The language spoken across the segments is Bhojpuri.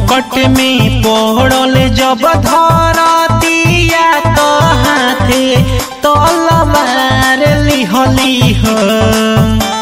संकट में पड़ल जब धरतिया तो हाथे तलवार लिहली हो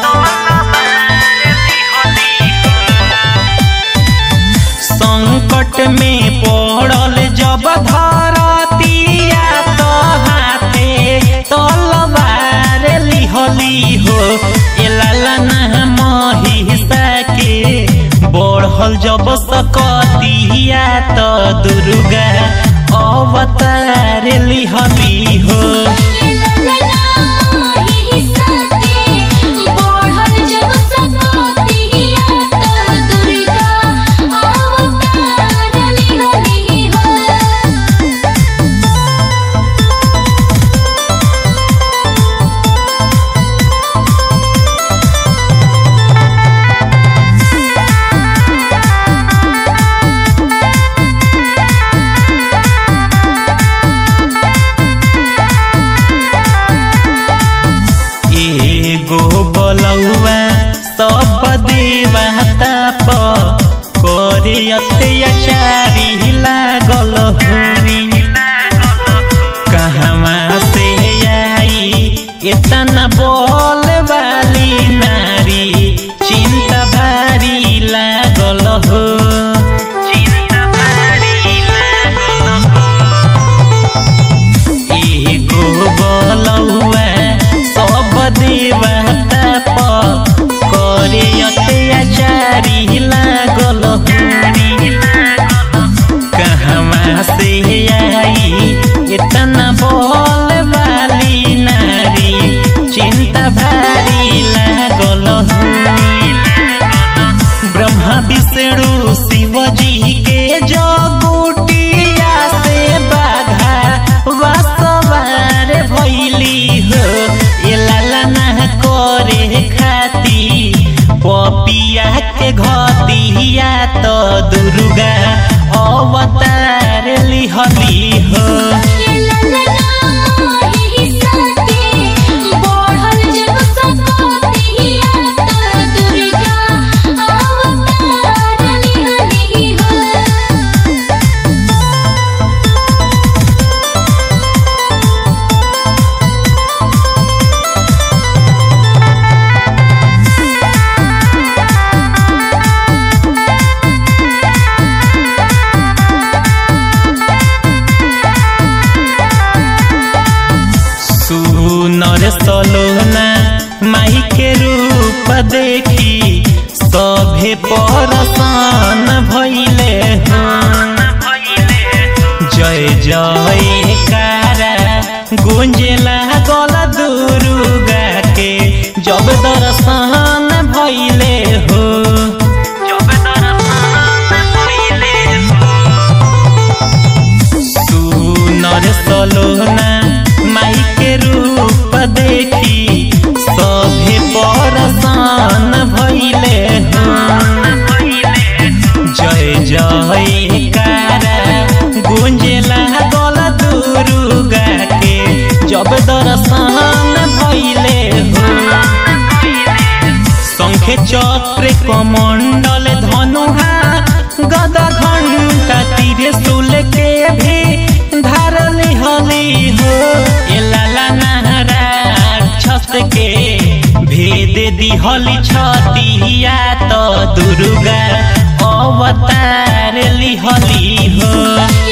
संकट में पड़ल जब धरतिया तो हाथे तलवार लिहली हो एलाला महिषा के बढ़ल जब सकतिया तो दुर्गा अवतार लिहली हो एगो बलौआ सब देवता प करे अत्याचारी लागल हरी कहवा से आई इतना बोल वाली नारी चिंता भारी लागल हो चिंता भारी लागल एगो बलौआ सब देवता प करे अत्याचारी लागल हरी कहवा से आई इतना बोल वाली नारी चिंता भारी लागल ब्रह्मा विष्णु शिव जी के जगुटिया से बाघा वासवार भैली हो ये लाला ना करे खाती पपिया के घतिया तो दुर्गा अवतार लिहली हो सुनर सलोना माई के रूप देखी सभे परसान भैले हो जय जय कारा गुंजला गल दुर्गा के जब दर्शन भैले हो जब दर्शन भैले हो सुनर सलोना माई के रूप देखी सभे परसान भैले हो जय जय कारा गुंजला गल दुर्गा के जब दर्शन भैले हो शंखे चक्र कमंडल धनुहा गदा घंटा तीर सुल के भी धारल हली हो ए लाला नाराक्षस के भेद दिहली छतिया तो दुर्गा अवतार लिहली हो